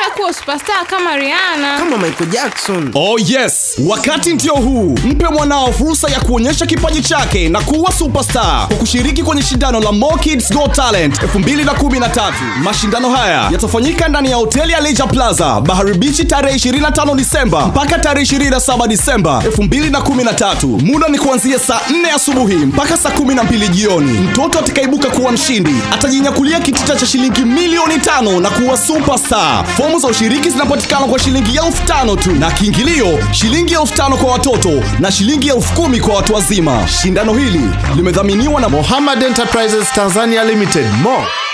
nataka kuwa superstar kama Rihanna. kama michael jackson Oh yes, wakati ndio huu. Mpe mwanao fursa ya kuonyesha kipaji chake na kuwa superstar kwa kushiriki kwenye shindano la Mo Kids Go Talent 2013. Mashindano haya yatafanyika ndani ya hoteli ya Leisure Plaza, Bahari Beach tarehe 25 Disemba mpaka tarehe 27 Disemba 2013. Muda ni kuanzia saa 4 asubuhi mpaka saa 12 jioni. Mtoto atakaibuka kuwa mshindi atajinyakulia kitita cha shilingi milioni tano na kuwa superstar. Fomu za ushiriki zinapatikana kwa shilingi elfu tano tu na kiingilio shilingi elfu tano kwa watoto na shilingi elfu kumi kwa watu wazima. Shindano hili limedhaminiwa na Mohammed Enterprises Tanzania Limited Mo